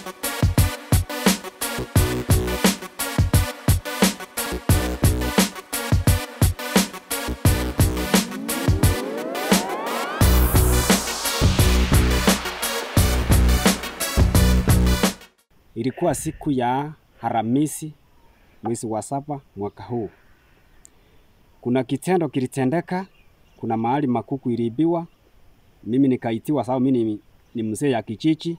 Ilikuwa siku ya Alhamisi mwezi wa saba mwaka huu. Kuna kitendo kilitendeka, kuna mahali makuku iliibiwa, mimi nikaitiwa sababu mimi ni, ni mzee ya kijiji.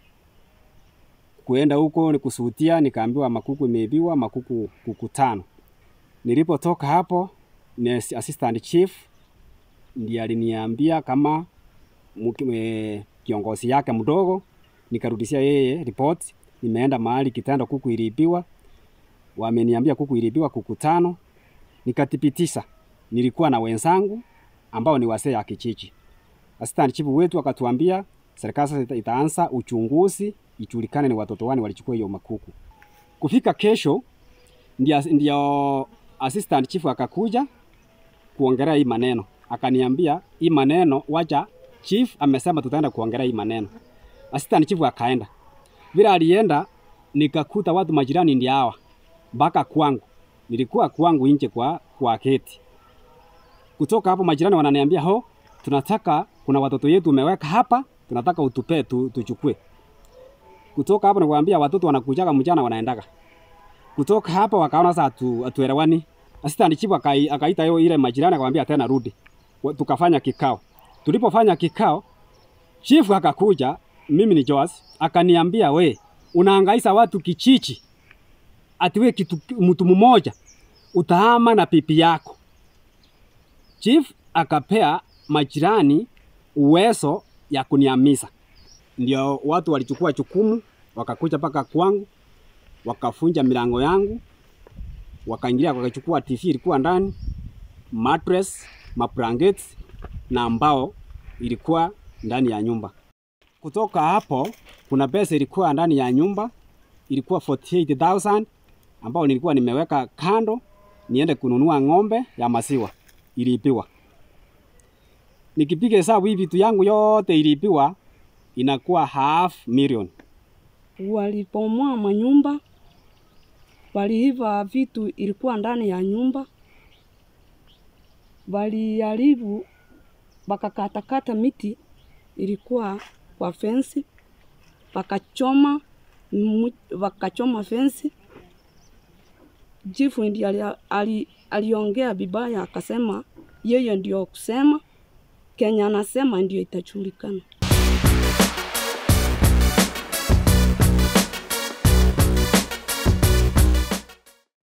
Kuenda huko ni kusuhutia, nikaambiwa makuku imeibiwa, makuku kuku tano. Nilipotoka hapo ni assistant chief ndiye aliniambia kama mki- e, kiongozi yake mdogo, nikarudishia yeye report, nimeenda mahali kitendo kuku iliibiwa, wameniambia kuku iliibiwa kuku tano, nikathibitisha. Nilikuwa na wenzangu ambao ni wasee ya kijiji. Assistant chief wetu akatuambia serikali sasa ita- itaanza uchunguzi ijulikane ni watoto wani walichukua hiyo makuku. Kufika kesho ndio, ndio assistant chief akakuja kuongelea hii maneno, akaniambia hii maneno wacha chief amesema tutaenda kuongelea hii maneno. Assistant chief akaenda, vile alienda nikakuta watu majirani ndio hawa mpaka kwangu, nilikuwa kwangu nje kwa kwa geti. Kutoka hapo majirani wananiambia ho, tunataka kuna watoto yetu umeweka hapa, tunataka utupee tu, tuchukue. Kutoka hapo nikwambia watoto wanakujaga mjana wanaendaga. Kutoka hapo wakaona sasa atu, hatuelewani. Assistant chief akai, akaita hiyo ile majirani akamwambia tena rudi. Wa- Tukafanya kikao. Tulipofanya kikao, chief akakuja, mimi ni Joas, akaniambia we, unahangaisha watu kichichi. Ati we kitu mtu mmoja utahama na pipi yako. Chief akapea majirani uwezo ya kuniamisa. Ndio watu walichukua jukumu, wakakuja mpaka kwangu, wakafunja milango yangu, wakaingilia wakachukua TV ilikuwa ndani, mattress, mablankets na mbao ilikuwa ndani ya nyumba. Kutoka hapo kuna pesa ilikuwa ndani ya nyumba ilikuwa 48000 ambao nilikuwa nimeweka kando niende kununua ng'ombe ya maziwa iliibiwa. Nikipiga hesabu hii vitu yangu yote iliibiwa inakuwa half million. Walipomoa manyumba, waliiva vitu ilikuwa ndani ya nyumba, waliharibu, wakakatakata miti ilikuwa kwa fensi, wakachoma mu- wakachoma fensi. Chifu ndiye ali, ali, aliongea vibaya akasema yeye ndio kusema Kenya anasema ndio itajulikana.